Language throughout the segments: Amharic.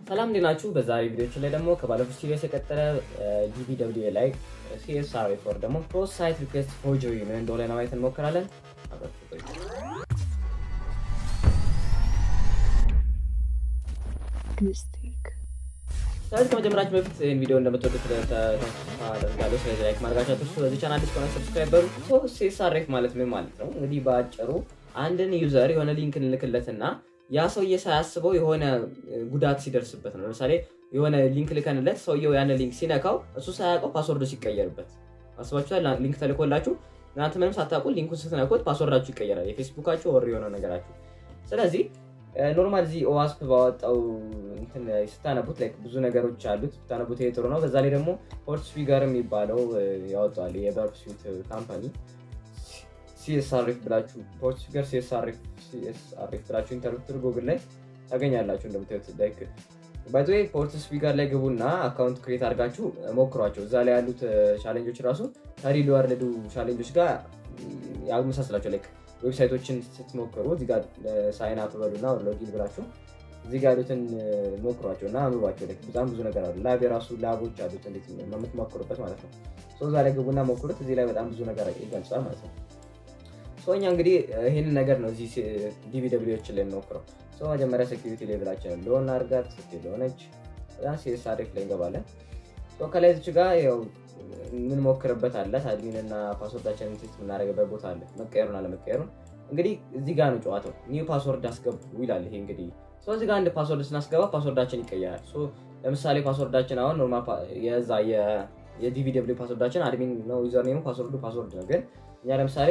ሰላም እንዴት ናችሁ? በዛሬ ቪዲዮችን ላይ ደግሞ ከባለፉት ሲሪየስ የቀጠለ ዲቪ ደብሊው ላይ ሲኤስአር ፎር ደግሞ ክሮስ ሳይት ሪኩዌስት ፎርጀሪ ምን እንደሆነ ለማየት እንሞክራለን። አብራችሁ ቆዩ። ስለዚህ ከመጀመራችን በፊት ይህን ቪዲዮ እንደምትወዱት ተስፋ አደርጋለሁ። ስለዚህ ላይክ ማድረጋችሁ አትርሱ። በዚህ ቻናል አዲስ ከሆነ ሰብስክራይብ በሉ። ሶ ሲኤስአር ማለት ምን ማለት ነው? እንግዲህ በአጭሩ አንድን ዩዘር የሆነ ሊንክ እንልክለትና ያ ሰውዬ ሳያስበው የሆነ ጉዳት ሲደርስበት ነው። ለምሳሌ የሆነ ሊንክ ልከንለት ሰውየው ያን ሊንክ ሲነካው እሱ ሳያውቀው ፓስወርዱ ሲቀየርበት አስባችኋል። ሊንክ ተልኮላችሁ እናንተ ምንም ሳታውቁ ሊንኩን ስትነኩት ፓስወርዳችሁ ይቀየራል፣ የፌስቡካችሁ ወር የሆነ ነገራችሁ። ስለዚህ ኖርማል እዚህ ኦዋስፕ ባወጣው እንትን ስታነቡት ላይ ብዙ ነገሮች አሉት ብታነቡት ይሄ ጥሩ ነው። በዛ ላይ ደግሞ ፖርት ስፒገር የሚባለው ያወጣዋል የበርፕ ስዊት ካምፓኒ ሲኤስአርኤፍ ብላችሁ ፖርት ስፒገር ሲኤስአርኤፍ ብላችሁ ኢንተርፕትር ጉግል ላይ ታገኛላችሁ። እንደምታዩት ላይክ ባይዘ ፖርት ስፒገር ላይ ግቡና አካውንት ክሬት አድርጋችሁ ሞክሯቸው። እዛ ላይ ያሉት ቻሌንጆች ራሱ ከሪል ወርልዱ ቻሌንጆች ጋር ያመሳስላቸው። ላይክ ዌብሳይቶችን ስትሞክሩ እዚህ ጋር ሳይን አፕ በሉና ሎጊን ብላችሁ እዚህ ጋር ያሉትን ሞክሯቸው እና አንብቧቸው። ላይክ በጣም ብዙ ነገር አሉ። ላብ የራሱ ላቦች አሉት እንዴት የምትሞክሩበት ማለት ነው። እዛ ላይ ግቡና ሞክሩት። እዚህ ላይ በጣም ብዙ ነገር ይገልጻል ማለት ነው። እኛ እንግዲህ ይህንን ነገር ነው እዚህ ዲቪ ደብሊዎችን ላይ የምንሞክረው። መጀመሪያ ሴኪሪቲ ሌቭላችንን ለሆን አድርጋት ለሆነች ሲኤስአርኤፍ ላይ እንገባለን። ከላይ ዚች ጋር ያው የምንሞክርበት አለ አድሚን እና ፓስወርዳችንን ሴት የምናደርግበት ቦታ አለ። መቀየሩን አለመቀየሩን እንግዲህ እዚህ ጋር ነው ጨዋታው። ኒው ፓስወርድ አስገቡ ይላል። ይሄ እንግዲህ እዚህ ጋር አንድ ፓስወርድ ስናስገባ ፓስወርዳችን ይቀየራል። ለምሳሌ ፓስወርዳችን አሁን ኖርማል የዛ የዲቪ ደብሊው ፓስወርዳችን አድሚን ነው፣ ዩዘር ኔሙ ፓስወርዱ ፓስወርድ ነው። ግን እኛ ለምሳሌ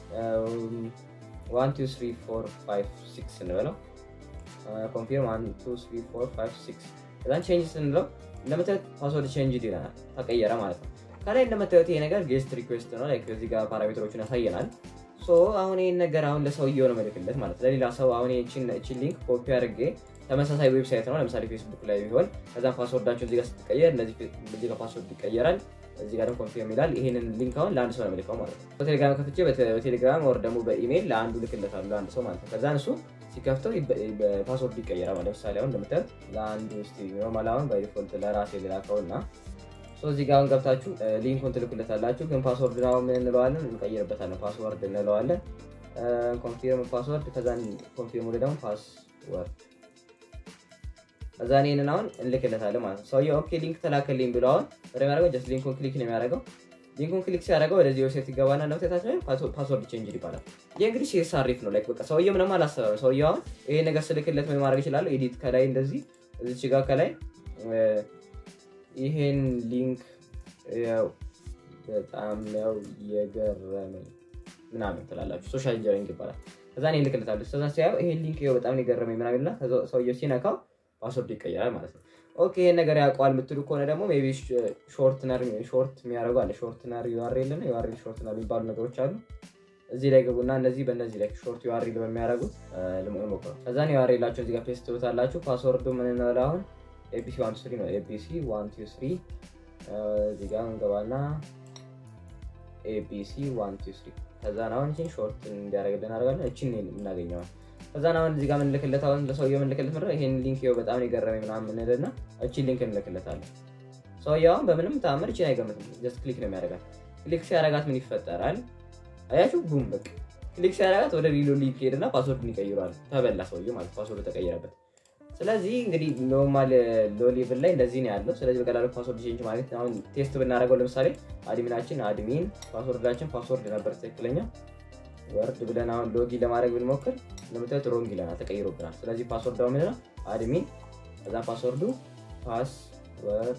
ዋን ቱ ስሪ ፎር ፋይቭ ሲክስ እንበለው ኮንፊርም ዋን ቱ ስሪ ፎር ፋይቭ ሲክስ ከዛን ቼንጅ ስንለው እንደምታዩት ፓስወርድ ቼንጅ ይለናል፣ ተቀየረ ማለት ነው። ከላይ እንደምታዩት ይሄ ነገር ጌስት ሪኩዌስት ነው። ላይክ እዚህ ጋር ፓራሜትሮችን ያሳየናል። ሶ አሁን ይህን ነገር አሁን ለሰውየው ነው መልክለት ማለት ለሌላ ሰው አሁን ይህችን ሊንክ ኮፒ አድርጌ ተመሳሳይ ዌብሳይት ነው ለምሳሌ ፌስቡክ ላይ ቢሆን ከዛም ፓስወርዳቸው እዚህ ጋር ስትቀየር እዚህ ጋር ፓስወርድ ይቀየራል። እዚህ ጋር ደግሞ ኮንፊርም ይላል። ይሄንን ሊንክ አሁን ለአንድ ሰው ነው የምልከው ማለት ነው። በቴሌግራም ከፍቼ በቴሌግራም ወር ደግሞ በኢሜይል ለአንዱ ልክለታለሁ ለአንድ ሰው ማለት ነው። ከዛ እሱ ሲከፍተው ፓስወርድ ይቀየራል። ለምሳሌ አሁን እንደምታዩት ለአንዱ ስ ኖርማል አሁን ባይዲፎልት ለራሴ ልላከው እና እዚህ ጋር አሁን ገብታችሁ ሊንኩን ትልኩለታላችሁ። ግን ፓስወርድ ነው ምን እንለዋለን? እንቀይርበታለን። ፓስወርድ እንለዋለን። ኮንፊርም ፓስወርድ ከዛ ኮንፊርም ወደ ደግሞ ፓስወርድ ከዛ ይህንን አሁን እንልክለታለን ማለት ነው። ሰውዬው ኦኬ ሊንክ ተላከልኝ ብሎ አሁን ወደ የሚያደርገው ጀስት ሊንኩን ክሊክ ነው የሚያደርገው። ሊንኩን ክሊክ ሲያደርገው ወደዚህ ዌብሳይት ይገባና እንደምታዩት ፓስወርድ ቼንጅ ይባላል። ይህ እንግዲህ ሲኤስአርኤፍ ነው። ላይክ በቃ ሰውዬው ምንም አላሰበም። ሰውዬው አሁን ይሄ ነገር ስልክለት ምን ማድረግ ይችላሉ? ኤዲት ከላይ እንደዚህ እዚች ጋር ከላይ ይሄን ሊንክ ያው በጣም ያው የገረመኝ ምናምን ትላላችሁ። ሶሻል ኢንጂነሪንግ ይባላል። ከዛ እኔ እልክለታለሁ። ከዛ ሲያየው ይሄን ሊንክ ይኸው በጣም የገረመኝ ምናምን ይልና ሰውዬው ሲነካው ፓስወርድ ይቀየራል ማለት ነው። ኦኬ ይሄን ነገር ያውቀዋል የምትሉ ከሆነ ደግሞ ሜይ ቢ ሾርትነር ሾርት የሚያደርጉ አለ ሾርትነር ዩአርኤል እና ዩአርኤል ሾርትነር የሚባሉ ነገሮች አሉ። እዚህ ላይ ግቡና እነዚህ በእነዚህ ላይ ሾርት ዩአርኤል በሚያደርጉት ሞክሩ። ከዛን ዩአርኤላቸው እዚህ ጋር ፔስት ትሉታላችሁ። ፓስወርዱ ምን እንበለው አሁን ኤቢሲ ዋን ቱ ስሪ ነው። ኤቢሲ ዋን ቱ ስሪ እዚህ ጋር እንገባና ኤቢሲ ዋን ቱ ስሪ ከዛን አሁን እችን ሾርት እንዲያደርግልን አደርጋለን። እችን የምናገኘዋል ከዛን አሁን እዚህ ጋር ምንልክለት አሁን ለሰውየው ምንልክለት ምንድን ነው ይሄን ሊንክ ይኸው በጣም የገረመኝ ምናምን ምንልና እችን ሊንክ እንልክለታለን። ሰውየው አሁን በምንም ተአምር እችን አይገምትም። ጀስት ክሊክ ነው የሚያደርጋት። ክሊክ ሲያደርጋት ምን ይፈጠራል? አያችሁ? ቡም በቃ ክሊክ ሲያደርጋት ወደ ሊሎ ሊንክ ሄድና ፓስወርድን ይቀይረዋል። ተበላ ሰውየው ማለት ፓስወርድ ተቀየረበት። ስለዚህ እንግዲህ ኖርማል ሎ ሌቭል ላይ እንደዚህ ነው ያለው። ስለዚህ በቀላሉ ፓስወርድ ቼንጅ ማለት አሁን ቴስት ብናደርገው ለምሳሌ አድሚናችን አድሚን ፓስወርዳችን ፓስወርድ ነበር ትክክለኛ ወርድ ብለን አሁን ሎጊን ለማድረግ ብንሞክር እንደምታዩት ሮንግ ይለናል፣ ተቀይሮብናል። ስለዚህ ፓስወርድ አሁን ምንድነው አድሚን ከዛ ፓስወርዱ ፓስወርድ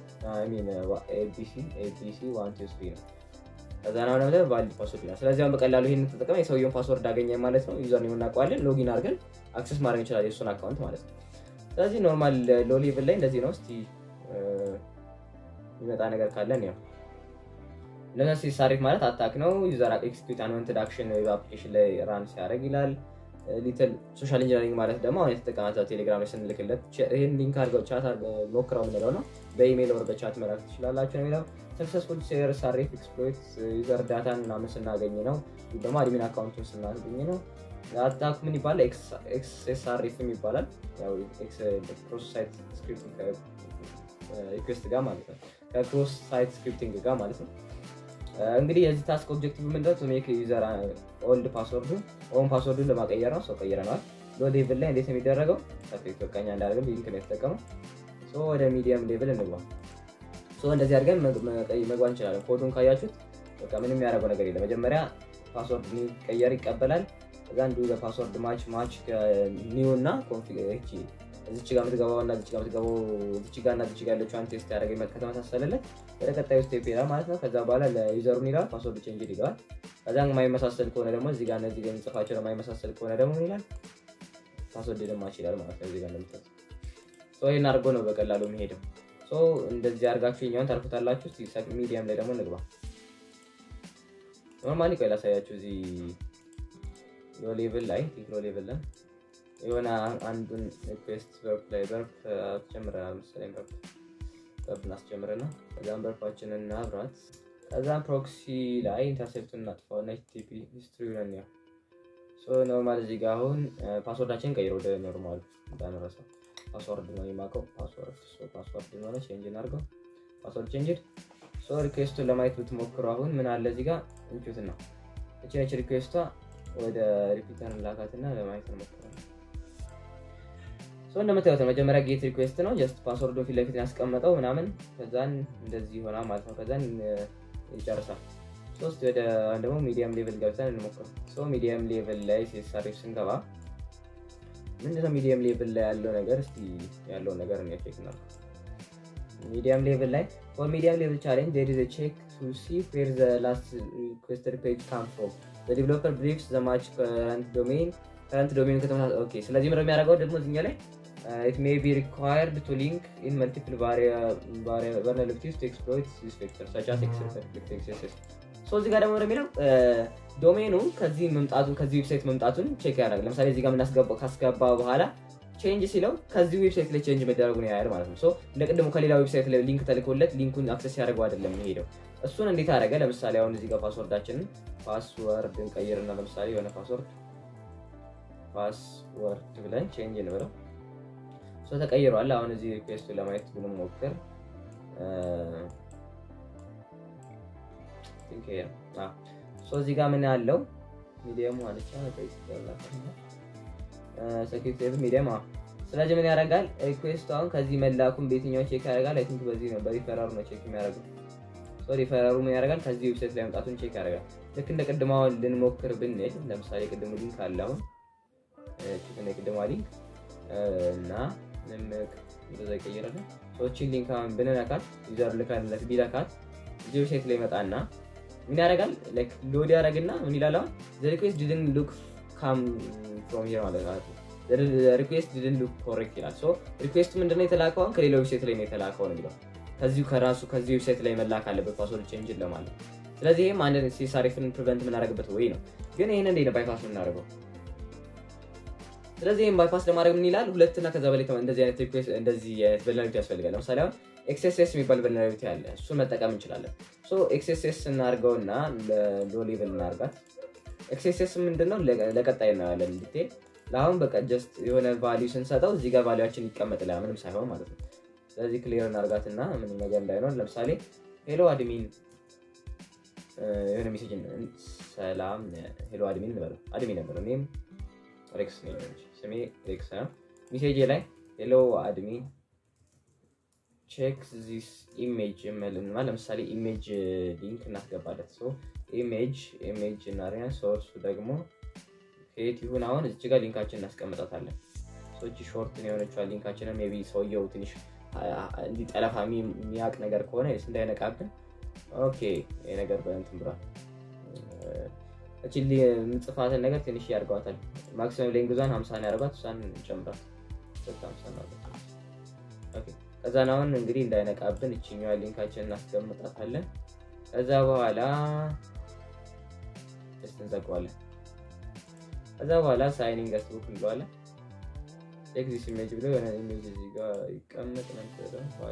ኤቢሲ ዋን ቱ ስሪ ነው። ከዛ ነው ለምሳሌ ቫሊድ ፓስወርድ ይላል። ስለዚህ አሁን በቀላሉ ይህን ተጠቅመን የሰውየውን ፓስወርድ አገኘ ማለት ነው። ዩዘር ኔም እናውቀዋለን። ሎጊን አድርገን አክሰስ ማድረግ እንችላለን የእሱን አካውንት ማለት ነው። ስለዚህ ኖርማል ሎ ሌቭል ላይ እንደዚህ ነው። እስቲ የሚመጣ ነገር ካለን ያው ለነሱ ሲሳሪፍ ማለት አታክ ነው። ዩዘር ኤክስኪዩት አንወንትድ አክሽን አፕሊኬሽን ላይ ራን ሲያደርግ ይላል። ሊትል ሶሻል ኢንጂነሪንግ ማለት ደግሞ አሁን የተጠቀማቸው ቴሌግራም ላይ ስንልክለት ይህን ሊንክ አድርገው ቻት ሞክረው የምንለው ነው። በኢሜይል ወር በቻት መላክ ትችላላችሁ ነው የሚለው። ሰክሰስፉል ሴር ሳሬፍ ኤክስፕሎይት ዩዘር ዳታን ምናምን ስናገኝ ነው። ደግሞ አድሚን አካውንቱን ስናገኝ ነው። አታኩ ምን ይባላል? ኤክስኤስአርኤፍ ይባላል። ያው ክሮስ ሳይት ስክሪፕቲንግ ሪኩዌስት ጋር ማለት ነው። ከክሮስ ሳይት ስክሪፕቲንግ ጋር ማለት ነው። እንግዲህ የዚህ ታስክ ኦብጀክቲቭ ምንድነው? ቱ ሜክ ዩዘር ኦልድ ፓስወርዱን ኦን ፓስወርዱን ለማቀየር ነው። ሰው ቀይረነዋል። ሎ ሌቭል ላይ እንዴት ነው የሚደረገው? ፐርፌክት በቃኛ እንዳደረግም ሊንክ ነው የተጠቀመው። ወደ ሚዲየም ሌቭል እንግባ። እንደዚህ አድርገን መግባት እንችላለን። ኮዱን ካያችሁት በቃ ምንም ያደረገው ነገር የለም። መጀመሪያ ፓስወርድ ቀየር ይቀበላል። እዛ እንዲሁ ለፓስወርድ ማች ማች ኒው እና ኮንፊግሬች እዚች ጋር የምትገባው እና እዚች ጋር የምትገባው እዚች ጋር እና እዚች ጋር ያለችው ቴስት ያደረገ ከተመሳሰለለት ወደ ቀጣዩ ስቴፕ ይሄዳል ማለት ነው። ከዛ በኋላ ለዩዘሩን ይላል ፓስወርድ ቼንጅ ይለዋል። ከዛ የማይመሳሰል ከሆነ ደግሞ እዚህ ጋር እነዚህ ጋር የሚጽፋቸው የማይመሳሰል ከሆነ ደግሞ ይላል ፓስወርድ ደማች ይላል ማለት ነው። እዚህ ጋር እንደምታስ ይህን አድርጎ ነው በቀላሉ የሚሄደው። እንደዚህ አድርጋችሁ የኛውን ታርፉታላችሁ። ሚዲየም ላይ ደግሞ እንግባ። ኖርማሊ ቆይ ላሳያችሁ። እዚህ ሎ ሌቭል ላይ ሎ ሌቭል ላይ የሆነ አንዱን ሪኩዌስት በርፕ ላይ በርፕ አስጀምረናል መሰለኝ። በርፕ በርፕ እናስጀምርና ከዛም በርፓችንን እናብራት። ከዛም ፕሮክሲ ላይ ኢንተርሴፕቱን እናጥፋው እና ኤችቲቲፒ ሂስትሪ ነን ያው ኖርማል እዚህ ጋር አሁን ፓስወርዳችን ቀይሮ ወደ ኖርማሉ እንዳንረሳው ፓስወርድ ነው የማውቀው። ፓስወርድ ፓስወርድ ሆነ ቼንጅ እናድርገው። ፓስወርድ ቼንጅድ ሶ ሪኩዌስቱን ለማየት ብትሞክሩ አሁን ምን አለ እዚህ ጋር እንቹት ነው እቺ ነች ሪኩዌስቷ። ወደ ሪፒተር ላካትና ለማየት እንሞክራለን። ሶ እንደምታዩት መጀመሪያ ጌት ሪኩዌስት ነው። ጀስት ፓስወርዱን ፊት ለፊት ያስቀመጠው ምናምን፣ ከዛን እንደዚህ ይሆናል ማለት ነው። ከዛን ይጨርሳል። ሶስት ወደ ደግሞ ሚዲየም ሌቭል ገብተን እንሞክረው። ሶ ሚዲየም ሌቭል ላይ ሲሳሪፍ ስንገባ ምንድነው ሚዲየም ሌቭል ላይ ያለው ነገር? እስቲ ያለውን ነገር እኔ ቼክ ነው። ሚዲየም ሌቭል ላይ ፎር ሚዲየም ሌቭል ቻሌንጅ ዜር ኢዝ አ ቼክ ቱ ሲ ዌር ዘ ላስት ሪኩዌስትድ ፔጅ ካም ፍሮም ዘ ዲቨሎፐር ብሪፍስ ዘ ማች ከረንት ዶሜን ከረንት ዶሜን ከተመሳ ኦኬ። ስለዚህ ምንድነው የሚያደርገው ደግሞ እዚህኛ ላይ ኢት ሜይ ቢ ሪኳየርድ ቱ ሊንክ ኢን መልቲፕል ቫሪያብሊቲስ ቱ ኤክስፕሎይት ዚስ ቬክተር ሰች አስ ኤክስፕሎይት ሶ እዚህ ጋር ደግሞ የሚለው ዶሜኑ ከዚህ መምጣቱን ከዚህ ዌብሳይት መምጣቱን ቼክ ያደርጋል። ለምሳሌ እዚህ ጋር የምናስገባው ካስገባ በኋላ ቼንጅ ሲለው ከዚህ ዌብሳይት ላይ ቼንጅ መደረጉን ያያል ማለት ነው። ሶ እንደ ቅድሙ ከሌላ ዌብሳይት ላይ ሊንክ ተልኮለት ሊንኩን አክሰስ ያደርገው አይደለም የሚሄደው። እሱን እንዴት አደረገ? ለምሳሌ አሁን እዚህ ጋር ፓስወርዳችንን ፓስወርድ እንቀይርና ለምሳሌ የሆነ ፓስወርድ ፓስወርድ ብለን ቼንጅ እንበለው። ሶ ተቀይሯል። አሁን እዚህ ሪኩዌስቱን ለማየት ብንሞክር እዚህ ጋር ምን ያለው ሚዲየም አለቻ ሴኪሪቲ ሚዲየም። ስለዚህ ምን ያደርጋል ሪኩዌስቱ አሁን ከዚህ መላኩን በየትኛው ቼክ ያደርጋል? አይ ቲንክ በዚህ ነው በሪፈራሩ ነው ቼክ የሚያደርገው። ሪፈራሩ ምን ያደርጋል? ከዚህ ዌብሳይት ላይ መምጣቱን ቼክ ያደርጋል። ልክ እንደ ቅድማውን ልንሞክር ብንል ለምሳሌ ቅድሙ ሊንክ አለ አሁን ቺክን የቅድማ ሊንክ እና ንምቅ እንደዛ ይቀይራል። ሰዎችን ሊንክ አሁን ብንነካት ዩዘር ልካለት ቢለካት እዚህ ዌብሳይት ላይ ይመጣና ምን ያደርጋል? ላይክ ሎድ ያደርግና ምን ይላል? አሁን ዘ ሪኩዌስት ዲድን ሉክ ካም ፍሮም ሂር ማለት ነው። ሪኩዌስት ዲድን ሉክ ኮሬክት ይላል። ሶ ሪኩዌስቱ ምንድነው የተላከው? አሁን ከሌላ ዌብሳይት ላይ ነው የተላከው ነው የሚለው። ከዚሁ ከራሱ ከዚህ ዌብሳይት ላይ መላክ አለበት ፓስወርድ ቼንጅን ለማለት። ስለዚህ ይህም አንድ ሲሳሪፍን ፕሪቨንት የምናደርግበት ወይ ነው። ግን ይህን እንዴት ነው ባይፓስ የምናደርገው? ስለዚህ ይህም ባይፓስ ለማድረግ ምን ይላል? ሁለትና ከዛ በላይ እንደዚህ አይነት ሪኩዌስት እንደዚህ አይነት ቨልነራቢሊቲ ያስፈልጋል። ለምሳሌ አሁን ኤክስኤስኤስ የሚባል ቨልነራቢሊቲ አለ። እሱን መጠቀም እንችላለን። ሶ ኤክስኤስኤስ እናድርገውና ሎ ሌቭል እናድርጋት። ኤክስኤስኤስ ምንድነው? ለቀጣይ እናያለን ዲቴል። ለአሁን በቃ ጀስት የሆነ ቫሊዩ ስንሰጠው እዚህ ጋር ቫሊዩችን ይቀመጥልናል ምንም ሳይሆን ማለት ነው። ስለዚህ ክሊር እናድርጋትና ምንም ነገር እንዳይኖር ለምሳሌ ሄሎ አድሚን የሆነ ሜሴጅ ሰላም ሄሎ አድሚን እንበለው። አድሚን ነበር እኔም ሬክስ ነኝ ስሜ ሬክስ ነው። ሜሴጅ ላይ ሄሎ አድሚን ቼክ ዚስ ኢሜጅ የምልና ለምሳሌ ኢሜጅ ሊንክ እናስገባለት። ሶ ኢሜጅ ኢሜጅ እናሪያ ሶርሱ ደግሞ ከየት ይሁን አሁን እዚህ ጋር ሊንካችን እናስቀምጣታለን። ሰዎች ሾርት የሆነችዋን ሊንካችንን ሜይ ቢ ሰውየው ትንሽ እንዲጠለፋ የሚያውቅ ነገር ከሆነ ስ እንዳይነቃብን ኦኬ ይሄ ነገር በእንትን ብሏል። እቺ ምጽፋትን ነገር ትንሽ ያደርገዋታል። ማክሲመም ሌንግዟን ሀምሳን ያደርጓት እሷን ጨምራት ከዛን አሁን እንግዲህ እንዳይነቃብን እችኛዋ ሊንካችን እናስቀምጣታለን። ከዛ በኋላ ስ እንዘጋዋለን። ከዛ በኋላ ሳይኒንግ ገስቡክ እንለዋለን። ቼክ ዚስ ኢሜጅ ብሎ የሆነ ኢሜጅ እዚህ ጋር ይቀመጥ ነበረ።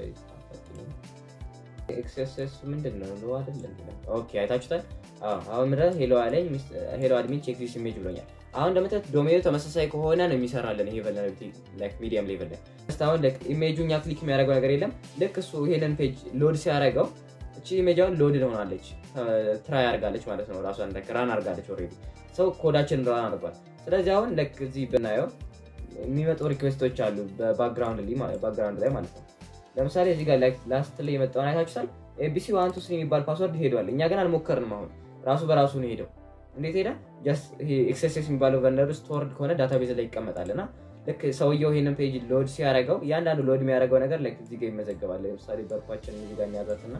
ኤክስኤስኤስ ምንድን ነው ሎ አይደለም? ኦኬ አይታችሁታል። አሁን ምድረ ሄሎ አለኝ ሄሎ አድሚን ቼክ ዚስ ኢሜጅ ብሎኛል። አሁን እንደምታዩት ዶሜኑ ተመሳሳይ ከሆነ ነው የሚሰራልን ይሄ ቨልነራቢሊቲ ሚዲየም ሌቭል ላይ እስካሁን ኢሜጁ እኛ ክሊክ የሚያደርገው ነገር የለም። ልክ እሱ ይሄንን ፔጅ ሎድ ሲያደርገው እቺ ኢሜጃውን ሎድ ሆናለች ትራይ አድርጋለች ማለት ነው። ራሷን ራን አድርጋለች ኦልሬዲ ሰው ኮዳችን ራን አድርጓል። ስለዚህ አሁን ልክ እዚህ ብናየው የሚመጡ ሪኩዌስቶች አሉ በባክግራውንድ ላይ ማለት ነው። ለምሳሌ እዚህ ጋር ላስት ላይ የመጣውን አይታችሁታል። ኤቢሲ ዋን ቱ ስሪ የሚባል ፓስወርድ ሄዷል። እኛ ግን አልሞከርንም። አሁን ራሱ በራሱ ነው ሄደው። እንዴት ሄደ? ኤክስኤስኤስ የሚባለው ቨልነር ስቶርድ ከሆነ ዳታቤዝ ላይ ይቀመጣል እና ልክ ሰውየው ይሄንን ፔጅ ሎድ ሲያደርገው እያንዳንዱ ሎድ የሚያደርገው ነገር ላይ እዚህ ጋር ይመዘገባል። ለምሳሌ በርኳችን እዚህ ጋር የሚያዛት እና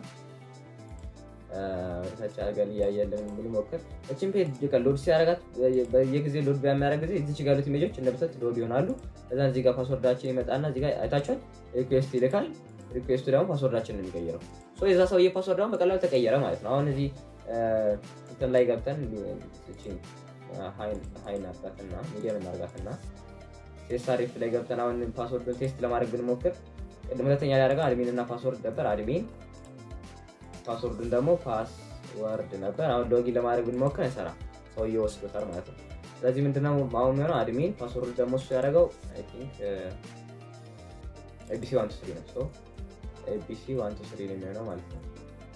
ወደታች አድርገን እያየለን ብንሞክር እችን ፔጅ ሎድ ሲያደርጋት በየጊዜ ሎድ በሚያደርግ ጊዜ እዚች ጋር ያሉት ኢሜጆች እንደምሰት ሎድ ይሆናሉ። ከዛ እዚህ ጋር ፓስወርዳችን ይመጣና እዚህ ጋር አይታችኋል፣ ሪኩዌስት ይልካል። ሪኩዌስቱ ደግሞ ፓስወርዳችን ነው የሚቀይረው። የዛ ሰውዬ ፓስወርድ ደግሞ በቀላሉ ተቀየረ ማለት ነው። አሁን እዚህ እንትን ላይ ገብተን ሀይ እናርጋትና ሚዲየም እናርጋትና ሴሳሪፍ ላይ ገብተን አሁን ፓስወርዱን ቴስት ለማድረግ ብንሞክር ቅድም ሁለተኛ ላይ ያደረገው አድሚን እና ፓስወርድ ነበር። አድሚን ፓስወርዱን ደግሞ ፓስወርድ ነበር። አሁን ሎጊን ለማድረግ ብንሞክር አይሰራ፣ ሰውዬው ወስዶታል ማለት ነው። ስለዚህ ምንድነው አሁን የሚሆነው አድሚን ፓስወርድ ደግሞ እሱ ያደረገው ኤቢሲ ዋን ቱ ስሪ ነው። ኤቢሲ ዋን ቱ ስሪ ነው የሚሆነው ማለት ነው።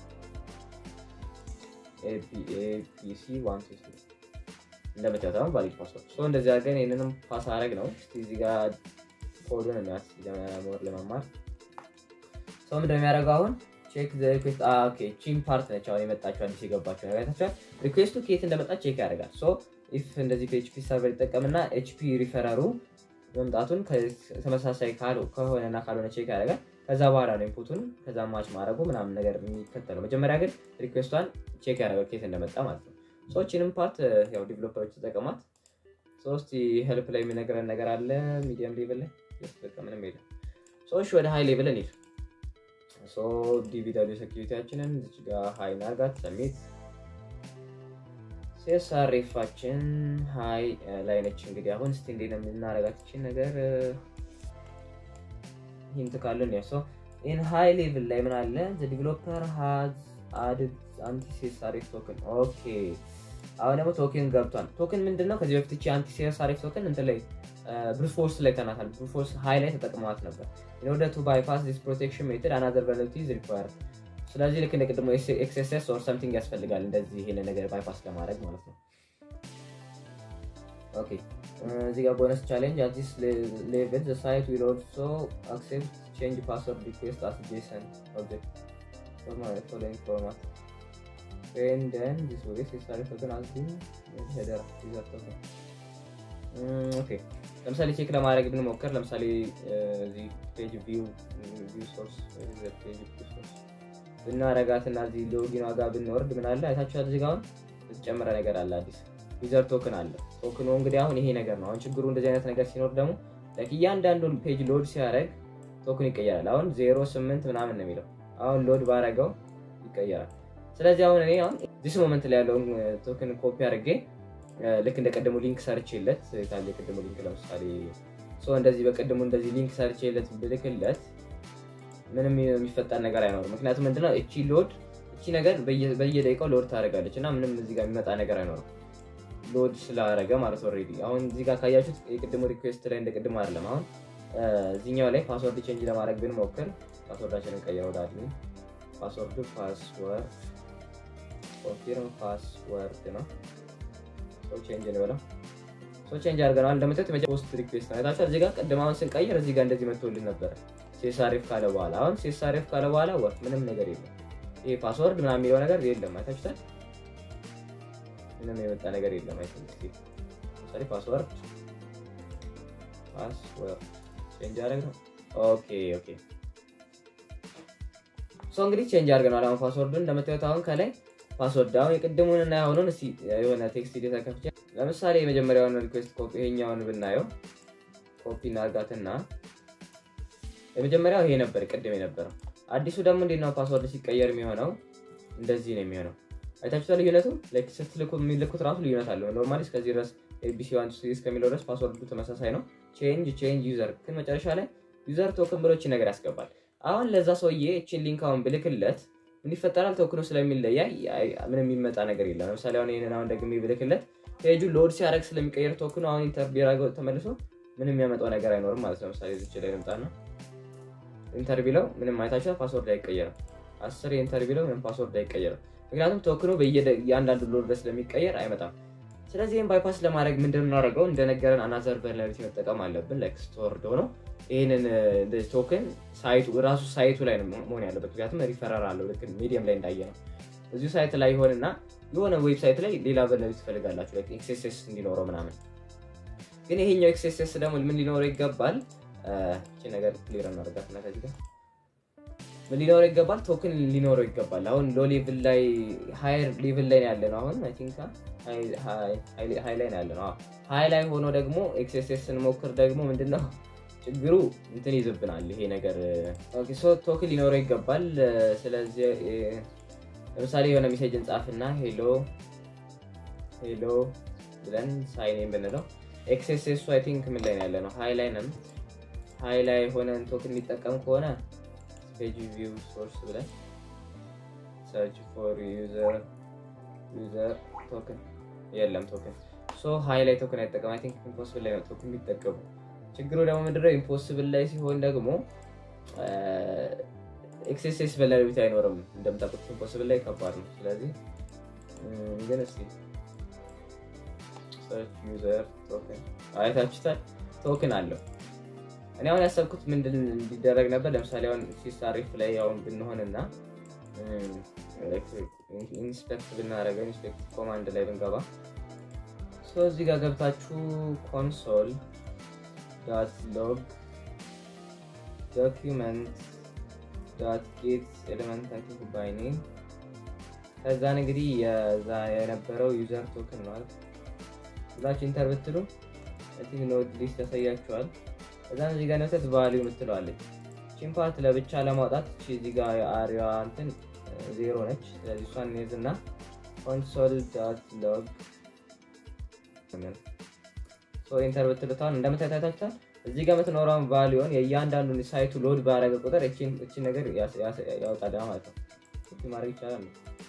ኤቢሲ ዋን ቱ ስሪ እንደምታዩት አሁን ቫሊድ ፓስወርድ ሶ እንደዚህ አድርገን ይህንንም ፓስ አረግ ነው። እስኪ እዚህ ጋር ኮዱን የሚያስ ሞር ለመማር ሰው ምንድን ነው የሚያደርገው አሁን ቼክ ዘ ሪኩዌስት ኦኬ ቺን ፓርት ነች አሁን የመጣችው አዲስ የገባችው ነገር አይታችኋል። ሪኩዌስቱ ከየት እንደመጣ ቼክ ያደርጋል። ሶ ኢፍ እንደዚህ ፒኤችፒ ሰርቨር ይጠቀምና ኤችፒ ሪፈረሩ መምጣቱን ተመሳሳይ ከሆነና ካልሆነ ቼክ ያደርጋል። ከዛ በኋላ ነው ኢንፑቱን ከዛ ማች ማድረጉ ምናምን ነገር የሚከተለው። መጀመሪያ ግን ሪኩዌስቷን ቼክ ያደርጋል ከየት እንደመጣ ማለት ነው። ሰዎችንም ፓርት ያው ዲቨሎፐሮች ተጠቀሟት። ሶስት ሄልፕ ላይ የሚነግረን ነገር አለ። ሚዲየም ሌቭል ላይ በቃ ምንም የለም። ሰዎች ወደ ሀይ ሌቭል እንሂድ። ሶ ዲቪደብሊው ሴኪሪቲያችንን እዚች ጋር ሀይ ናርጋት ሰሚት ሴሳሬፋችን ሀይ ላይ ነች። እንግዲህ አሁን እስቲ እንዴት ነው የምናረጋት ይችን ነገር ሂንት ካለን ያ ሶ ኢን ሃይ ሌቭል ላይ ምን አለ ዲቨሎፐር ሃዝ አድድ አንቲሴሳሪፍ ቶክን ኦኬ አሁን ደግሞ ቶክን ገብቷል። ቶክን ምንድን ነው? ከዚህ በፊት አንቲሴሳሪፍ ቶክን እንትን ላይ ብሩፎርስ ላይ ተናታል። ብሩፎርስ ሃይ ላይ ተጠቅመዋት ነበር። ኢን ኦርደር ቱ ባይፓስ ዲስ ፕሮቴክሽን ሜትድ አናዘር ቨልነራቢሊቲ ኢዝ ሪኳየርድ። ስለዚህ ልክ እንደ ቅድሞ ኤክስኤስኤስ ኦር ሰምቲንግ ያስፈልጋል እንደዚህ ይሄን ነገር ባይፓስ ለማድረግ ማለት ነው። ኦኬ እዚህ ጋር ቦነስ ቻሌንጅ አት ዲስ ሌቭል ዘ ሳይት ዊል ኦልሶ አክሴፕት ቼንጅ ፓስወርድ ሪኩዌስት አት ጄሰን ኦብጀክት ፎሎዊንግ ፎርማት and then this way necessary token has been header user token ኦኬ ለምሳሌ ቼክ ለማድረግ ብንሞክር ለምሳሌ እዚህ ፔጅ ቪው ቪው ሶርስ ፔጅ ቪው ሶርስ ብናረጋት እና እዚህ ሎጊን ዋጋ ብንወርድ ምን አለ አይታችኋል። እዚህ ጋር አሁን የተጨመረ ነገር አለ አዲስ ዩዘር ቶክን አለ። ቶክኑ እንግዲህ አሁን ይሄ ነገር ነው። አሁን ችግሩ እንደዚህ አይነት ነገር ሲኖር ደግሞ እያንዳንዱን ፔጅ ሎድ ሲያደርግ ቶክን ይቀየራል። አሁን ዜሮ ስምንት ምናምን ነው የሚለው አሁን ሎድ ባረገው ይቀየራል። ስለዚህ አሁን እኔ አሁን ዲስ ሞመንት ላይ ያለውን ቶክን ኮፒ አድርጌ ልክ እንደ ቀደሙ ሊንክ ሰርቼለት ታለ የቀደሙ ሊንክ ለምሳሌ እንደዚህ በቀደሙ እንደዚህ ሊንክ ሰርቼለት ብልክለት ምንም የሚፈጠር ነገር አይኖርም። ምክንያቱም ምንድነው እቺ ሎድ እቺ ነገር በየደቂቃው ሎድ ታደርጋለች እና ምንም እዚህ ጋር የሚመጣ ነገር አይኖርም። ሎድ ስላደረገ ማለት ኦልሬዲ አሁን እዚህ ጋር ካያችሁት የቅድሙ ሪኩዌስት ላይ እንደ ቅድሙ አይደለም። አሁን እዚህኛው ላይ ፓስወርድ ቼንጅ ለማድረግ ብንሞክር ፓስወርዳችንን ቀይረው ወደ አድሚን ፓስወርዱ ፓስወርድ ኮንፊርም ፓስወርድ ነው። ሰው ቼንጅ እንበለው። ሰው ቼንጅ አድርገናል። እንደምታዩት ፖስት ሪኩዌስት ነው አይታችኋል። እዚህ ጋር ቅድም አሁን ስንቀይር እዚህ ጋር እንደዚህ መጥቶልን ነበረ ሴሳሪፍ ካለ በኋላ አሁን ሴሳሪፍ ካለ በኋላ ወር ምንም ነገር የለም። ይሄ ፓስወርድ ምናምን የሚለው ነገር የለም። አይታችሁታል። ምንም የመጣ ነገር የለም። አይታችሁት ለምሳሌ ፓስወርድ ፓስወርድ ቼንጅ አደረግ ነው። ኦኬ ኦኬ ሰው እንግዲህ ቼንጅ አድርገናል። አሁን ፓስወርዱን እንደምታዩት አሁን ከላይ ፓስወርድ አሁን የቅድሙን እና የሆኑን እስኪ የሆነ ቴክስት ዴታ ከፍቼ ለምሳሌ የመጀመሪያውን ሪኩዌስት ኮፒ ይሄኛውን ብናየው ኮፒ እናርጋትና የመጀመሪያው ይሄ ነበር ቅድም የነበረው። አዲሱ ደግሞ እንዴት ነው ፓስወርድ ሲቀየር የሚሆነው? እንደዚህ ነው የሚሆነው። አይታችሁታል ልዩነቱ። ስትልኩ የሚልኩት ራሱ ልዩነት አለው። ኖርማሊ እስከዚህ ድረስ ኤቢሲ ዋን እስከሚለው ድረስ ፓስወርዱ ተመሳሳይ ነው። ቼንጅ ቼንጅ ዩዘር ግን መጨረሻ ላይ ዩዘር ቶክን ብሎ ነገር ያስገባል። አሁን ለዛ ሰውዬ እችን ሊንክ አሁን ብልክለት ምን ይፈጠራል? ቶክኑ ስለሚለያይ ምንም የሚመጣ ነገር የለም። ለምሳሌ አሁን ይህንን አሁን ደግሜ ብልክለት ፔጁ ሎድ ሲያደርግ ስለሚቀየር ቶክኑ አሁን ኢንተር ቢራገው ተመልሶ ምንም የሚያመጣው ነገር አይኖርም ማለት ነው። ለምሳሌ ዝች ላይ ልምጣና ኢንተር ቢለው ምንም አይታችኋል፣ ፓስወርድ አይቀየርም። አስር የኢንተር ቢለው ምንም ፓስወርድ አይቀየርም። ምክንያቱም ቶክኑ በእያንዳንዱ ሎድ ላይ ስለሚቀየር አይመጣም። ስለዚህ ይህን ባይፓስ ለማድረግ ምንድን የምናደርገው እንደነገረን አናዘር ቨርናቢሊቲ መጠቀም አለብን። ላይክ ስቶርድ ሆኖ ይህንን ቶክን ሳይቱ ራሱ ሳይቱ ላይ ነው መሆን ያለበት። ምክንያቱም ሪፈረር አለው ልክ ሚዲየም ላይ እንዳየ ነው። እዚሁ ሳይት ላይ ይሆንና የሆነ ዌብሳይት ላይ ሌላ ቨርናቢሊቲ ትፈልጋላችሁ ኤክስኤስኤስ እንዲኖረው ምናምን። ግን ይሄኛው ኤክስኤስኤስ ደግሞ ምን ሊኖረው ይገባል? ይህቺ ነገር ክሊር እናደርጋትና ከዚህ ጋር ምን ሊኖረው ይገባል? ቶክን ሊኖረው ይገባል። አሁን ሎ ሌቭል ላይ ሃየር ሌቭል ላይ ያለ ነው። አሁን አይ ቲንክ ሃይ ላይ ያለ ነው። ሃይ ላይ ሆኖ ደግሞ ኤክስኤስኤስ ስንሞክር ደግሞ ምንድነው ችግሩ እንትን ይዝብናል። ይሄ ነገር ቶክን ሊኖረው ይገባል። ስለዚህ ለምሳሌ የሆነ ሜሴጅ እንጻፍና ሄሎ ሄሎ ብለን ሳይን ብንለው ኤክስኤስኤሱ አይ ቲንክ ምን ላይ ያለ ነው? ሃይ ላይ ነን። ሃይ ላይ ሆነን ቶክን የሚጠቀም ከሆነ ፔጅ ቪው ሶርስ ብለን ሰርች ፎር ዩዘር ዩዘር ቶክን የለም ቶክን ሶ ሃይ ላይ ቶክን አይጠቀም። አይ ቲንክ ኢምፖስብል ላይ ነው ቶክን የሚጠቀሙ። ችግሩ ደግሞ ምንድነው ኢምፖስብል ላይ ሲሆን ደግሞ ኤክስኤስኤስ ቨልነራቢሊቲ አይኖርም። እንደምታውቁት ኢምፖስብል ላይ ከባድ ነው። ስለዚህ ግን እስኪ ሰርች ዩዘር ቶክን አይታችሁታል፣ ቶክን አለው። እኔ አሁን ያሰብኩት ምንድን እንዲደረግ ነበር። ለምሳሌ አሁን ሲሳሪፍ ላይ አሁን ብንሆንና ኢንስፔክት ብናደረገው ኢንስፔክት ኮማንድ ላይ ብንገባ እዚህ ጋር ገብታችሁ ኮንሶል ዳት ሎግ ዶኪመንት ዳት ጌት ኤሌመንት አይ ቲንክ ባይ ኔም ከዛን እንግዲህ የዛ የነበረው ዩዘር ቶክን ነው ብላችሁ ኢንተር ብትሉ ኖት ሊስት ያሳያችኋል። ከዛን እዚህ ጋር ነውተት ቫሊዩ የምትለዋለች ቺን ፓርት ለብቻ ለማውጣት እዚህ ጋር የአሪያ እንትን ዜሮ ነች። ስለዚህ እሷን እንይዝ እና ኮንሶል ዳት ሎግ ኢንተር ብትሉታን እንደምታይታታችኋል እዚህ ጋር የምትኖረውን ቫሊዮን የእያንዳንዱን ሳይቱ ሎድ ባረገ ቁጥር እቺን ነገር ያወጣል ማለት ነው። ማድረግ ይቻላል።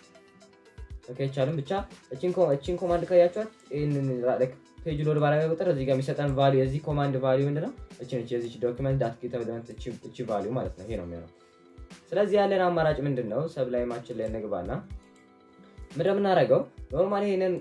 ኦኬ ይቻልም ብቻ እቺን ኮማንድ ካያችኋት ይህንን ፔጅ ሎድ ባረገ ቁጥር እዚህ ጋር የሚሰጠን ቫሊዩ የዚህ ኮማንድ ቫሊዩ ምንድነው? እቺ ነች። የዚች ዶክመንት ዳት ጌት ኤሌመንት እቺ ቫሊዩ ማለት ነው። ይሄ ነው የሚሆነው። ስለዚህ ያለን አማራጭ ምንድን ነው? ሰብላይማችን ላይ እንግባና ምንድን የምናደርገው ኖርማሊ ይህንን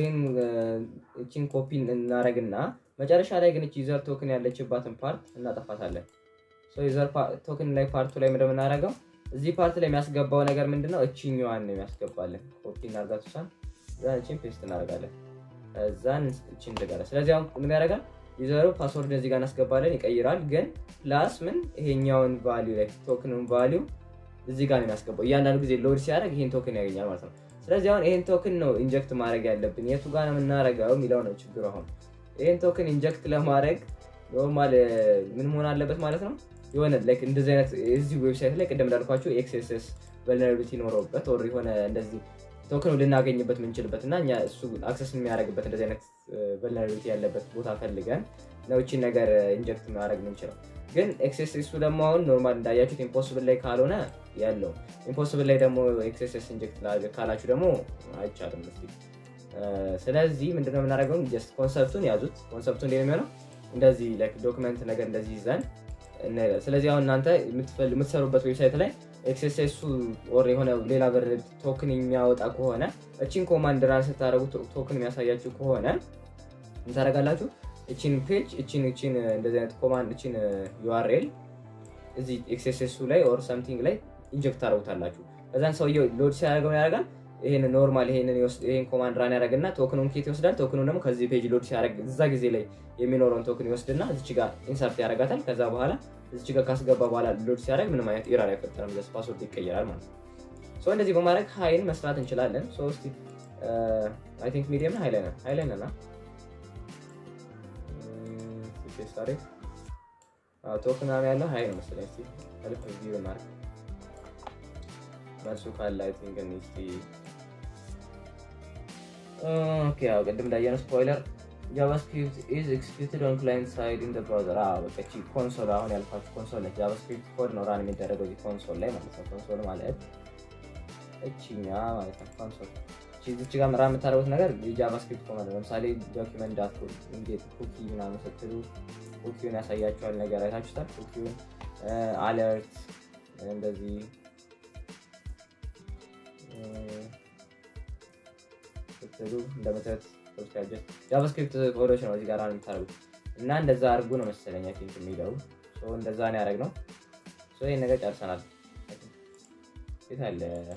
እቺን ኮፒ እናደርግና መጨረሻ ላይ ግን እቺ ዩዘር ቶክን ያለችባትን ፓርት እናጠፋታለን። ዩዘር ቶክን ላይ ፓርቱ ላይ ምንድን የምናደርገው እዚህ ፓርት ላይ የሚያስገባው ነገር ምንድነው? እቺኛዋን ነው የሚያስገባለን። ኮፒ እናርጋት እሷን እዛን እቺን ፔስት እናደርጋለን። እዛን እቺን ትጋለ። ስለዚህ አሁን ምን ያደርጋል? ዩዘሩ ፓስወርድ እዚህ ጋር እናስገባለን፣ ይቀይራል። ግን ፕላስ ምን ይሄኛውን ቫሊዩ ላይ ቶክኑን ቫሊዩ እዚህ ጋር ነው የሚያስገባው። እያንዳንዱ ጊዜ ሎድ ሲያደርግ ይሄን ቶክን ያገኛል ማለት ነው። ስለዚህ አሁን ይሄን ቶክን ነው ኢንጀክት ማድረግ ያለብን። የቱ ጋር ነው የምናደርገው የሚለው ነው ችግሩ። አሁን ይሄን ቶክን ኢንጀክት ለማድረግ ኖርማል ምን መሆን አለበት ማለት ነው የሆነ እንደዚህ አይነት እዚህ ዌብሳይት ላይ ቅድም እንዳልኳቸው ኤክስኤስኤስ ቨልነራቢሊቲ ኖረውበት ወር የሆነ እንደዚህ ቶክን ልናገኝበት የምንችልበት እና እኛ እሱ አክሰስ የሚያደርግበት እንደዚህ አይነት ቨልነራቢሊቲ ያለበት ቦታ ፈልገን ነው እቺን ነገር ኢንጀክት ማድረግ የምንችለው። ግን ኤክስኤስኤሱ ደግሞ አሁን ኖርማል እንዳያችሁት ኢምፖስብል ላይ ካልሆነ ያለው ኢምፖስብል ላይ ደግሞ ኤክስኤስኤስ ኢንጀክት ካላችሁ ደግሞ አይቻልም። ስ ስለዚህ ምንድነው የምናደርገው? ጀስት ኮንሰፕቱን ያዙት። ኮንሰፕቱ እንዴት የሚሆነው እንደዚህ ዶክመንት ነገር እንደዚህ ይዘን ስለዚህ አሁን እናንተ የምትሰሩበት ዌብሳይት ላይ ኤክስኤስኤሱ ኦር የሆነ ሌላ በር ቶክን የሚያወጣ ከሆነ እቺን ኮማንድ ራን ስታደረጉ ቶክን የሚያሳያችሁ ከሆነ እንታደረጋላችሁ እቺን ፔጅ እቺን እቺን እንደዚህ አይነት ኮማንድ እቺን ዩአርኤል እዚህ ኤክስኤስኤሱ ላይ ኦር ሰምቲንግ ላይ ኢንጀክት ታደረጉታላችሁ። ከዛን ሰውየው ሎድ ሲያደርገው ያደርጋል። ይሄን ኖርማል ይሄን ኮማንድ ራን ያደረግና ቶክኑን ኬት ይወስዳል። ቶክኑን ደግሞ ከዚህ ፔጅ ሎድ ሲያደርግ እዛ ጊዜ ላይ የሚኖረውን ቶክን ይወስድና እዚች ጋር ኢንሰርት ያደርጋታል። ከዛ በኋላ እዚች ጋር ካስገባ በኋላ ሎድ ሲያደርግ ምንም አይነት ኤረር አይፈጠርም። ስ ፓስወርድ ይቀየራል ማለት ነው። እንደዚህ በማድረግ ሀይን መስራት እንችላለን። ሶስት አይ ቲንክ ሚዲየም ሀይ ላይ ነን ሀይ ላይ ነን ቶክን ያለው ሀይ ነው መሰለኝ። እስኪ ልክ ቪው እናድርግ መልሱ ካለ አይ ቲንክ እስኪ ኦኬ ያው ቅድም እንዳየነው ስፖይለር ጃቫስክሪፕት ኢዝ ኤክስኪዩትድ ኦን ክላይንት ሳይድ ኢን ብራውዘር። በቃ እቺ ኮንሶል አሁን ያልኳችሁ ኮንሶል ነች። ጃቫስክሪፕት ኮድ ነው ራን የሚደረገው እዚህ ኮንሶል ላይ ማለት ነው። ኮንሶል ማለት እቺኛ ማለት ነው ኮንሶል። እዚች ጋር ምራ የምታደርጉት ነገር የጃቫስክሪፕት ኮማንድ ነው። ለምሳሌ ዶኪመንት ዳት ኩኪ ምናምን ስትሉ ኩኪውን ያሳያቸዋል ነገር አይታችሁታል። ኩኪውን አለርት እንደዚህ ስትሉ እንደምታዩት ጃቫስክሪፕት ኮዶች ነው እዚህ ጋር የምታደርጉት እና እንደዛ አድርጉ ነው መሰለኝ አይ ቲንክ የሚለው እንደዛ ነው ያደረግነው። ይህን ነገር ጨርሰናል። የት አለ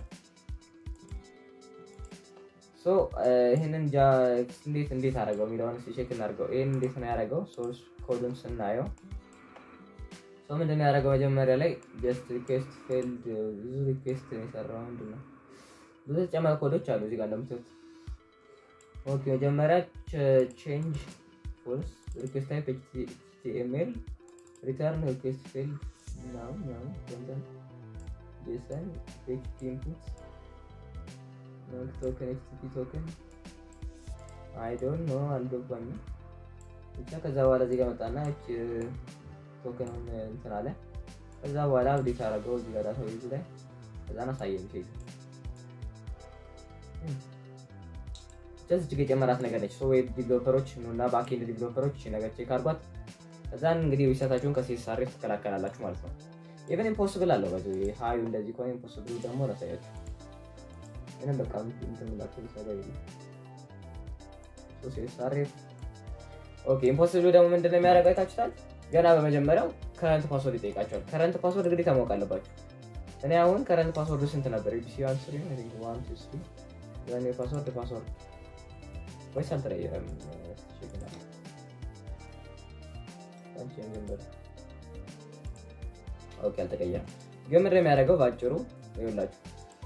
ይህንን እንዴት እንዴት አደረገው የሚለውን ቼክ እናድርገው። ይህን እንዴት ነው ያደረገው? ሶርስ ኮዱን ስናየው ሰው ምንድን ነው ያደረገው? መጀመሪያ ላይ ጀስት ሪኩዌስት ፌልድ ብዙ ሪኩዌስት ነው የሰራው። ምንድን ነው ብዙ ተጨማሪ ኮዶች አሉ እዚህ ጋር እንደምታዩት። ኦኬ መጀመሪያ ቼንጅ ፎልስ ሪኩዌስት ታይፕ ኤችቲኤምኤል ሪተርን ሪኩዌስት ፌልድ ምናምን ምናምን ኮንተንት ጄሰን ኤችቲ ኢንፑት ቶከን ኤችቲቲ ቶከን አይ ዶንት ኖ አልገባኝም። ብቻ ከዛ በኋላ እዚህ ጋር መጣና እች ቶከኑን እንትን አለ። ከዛ በኋላ አብዴት አደረገው እዚህ ጋር ዳታ ቤዙ ላይ ከዛን አሳየን ፔጅ እጅግ የጨመራት ነገር ነች። ዌብ ዲቨሎፐሮች እና ባክኤንድ ዲቨሎፐሮች ነገር ቼክ አድርጓት። ከዛን እንግዲህ ሪሰርታችሁን ከሲኤስአርኤፍ ትከላከላላችሁ ማለት ነው። ኢቨን ኢምፖስብል አለው በዚ ሀዩ እንደዚህ ከሆነ ኢምፖስብል ደግሞ ላሳያችሁ ምንም በቃ እንትን ብላችሁ ሊሰራ የለም። ሲኤስአርኤፍ ኦኬ። ኢምፖስብል ደግሞ ምንድን ነው የሚያደርገው አይታችሁታል። ገና በመጀመሪያው ከረንት ፓስወርድ ይጠይቃቸዋል። ከረንት ፓስወርድ ግዴታ ማወቅ አለባችሁ። እኔ አሁን ከረንት ፓስወርዱ ስንት ነበር? ኤቢሲ ዋን ስሪ ዋን ቱ ስሪ ያኔ ፓስወርድ ፓስወርድ ወይስ አልተቀየረም? ኦኬ አልተቀየረም። ግን ምንድን ነው የሚያደርገው በአጭሩ ይኸውላችሁ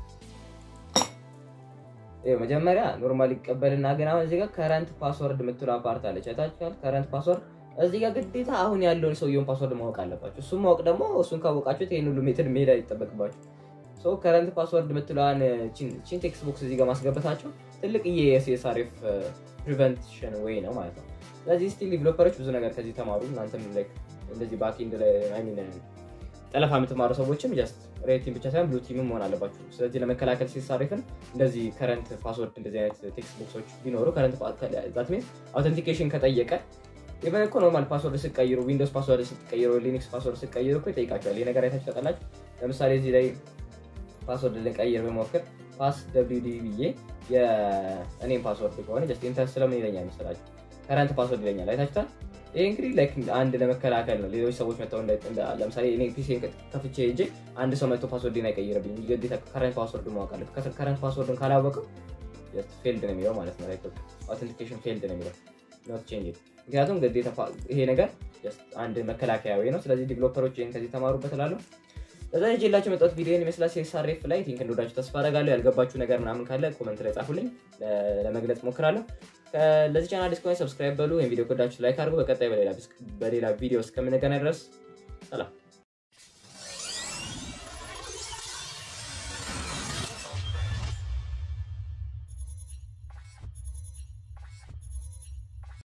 መጀመሪያ ኖርማል ይቀበልና ግን አሁን እዚህ ጋር ከረንት ፓስወርድ የምትለው አፓርት አለች አይታችኋል። ከረንት ፓስወርድ እዚህ ጋር ግዴታ አሁን ያለውን ሰውየውን ፓስወርድ ማወቅ አለባችሁ። እሱም ማወቅ ደግሞ እሱን ካወቃችሁት ይህን ሁሉ ሜትድ መሄድ አይጠበቅባችሁ። ሰው ከረንት ፓስወርድ የምትለዋን ቺን ቴክስት ቦክስ እዚህ ጋር ማስገበታቸው ትልቅ የሲኤስአርኤፍ ፕሪቨንሽን ወይ ነው ማለት ነው። ስለዚህ ስቲል ዲቨሎፐሮች ብዙ ነገር ከዚህ ተማሩ። እናንተም እንደዚህ ባክኤንድ ላይ ጠለፋ የምትማሩ ሰዎችም ጀስት ሬድ ቲም ብቻ ሳይሆን ብሉ ቲምም መሆን አለባችሁ። ስለዚህ ለመከላከል ሲሳሪፍን እንደዚህ ከረንት ፓስወርድ እንደዚህ አይነት ቴክስት ቦክሶች ቢኖሩ ከረንት ዛት ሚንስ አውተንቲኬሽን ከጠየቀ ኢቨን እኮ ኖርማል ፓስወርድ ስቀይሩ ዊንዶውስ ፓስወርድ ስትቀይሩ ሊኒክስ ፓስወርድ ስትቀይሩ እኮ ይጠይቃቸዋል። ይህ ነገር አይታችሁ ታውቃላችሁ። ለምሳሌ እዚህ ላይ ፓስወርድ ልቀይር በሞክር ፓስ ደብሊው ዲ ብዬ የእኔም ፓስወርድ ከሆነ ጀስት ኢንተር ስለምን ይለኛል መሰላችሁ? ከረንት ፓስወርድ ይለኛል። አይታችሁታል። ይህ እንግዲህ ላይክ አንድ ለመከላከል ነው። ሌሎች ሰዎች መጥተው ለምሳሌ እኔ ፒሲ ከፍቼ ሄጄ አንድ ሰው መጥቶ ፓስወርድን አይቀይርብኝ። ግዴታ ከረንት ፓስወርድ ማወቅ አለብህ። ከረንት ፓስወርድን ካላወቅም ፌልድ ነው የሚለው ማለት ነው። አውተንቲኬሽን ፌልድ ነው የሚለው ኖት ቼንጅ። ምክንያቱም ግዴታ ይሄ ነገር አንድ መከላከያ ወይ ነው። ስለዚህ ዲቨሎፐሮች ይህን ከዚህ ተማሩበት እላለሁ። ለዛ ይዤላችሁ የመጣሁት ቪዲዮን ይመስላል። ሲኤስአርኤፍ ላይ ቲንክ እንደወዳችሁ ተስፋ አደርጋለሁ። ያልገባችሁ ነገር ምናምን ካለ ኮመንት ላይ ጻፉልኝ፣ ለመግለጽ ሞክራለሁ። ለዚህ ቻናል አዲስ ከሆነ ሰብስክራይብ በሉ። ወይም ቪዲዮ ከወዳችሁ ላይክ አድርጉ። በቀጣይ በሌላ ቪዲዮ እስከምንገናኝ ድረስ ሰላም።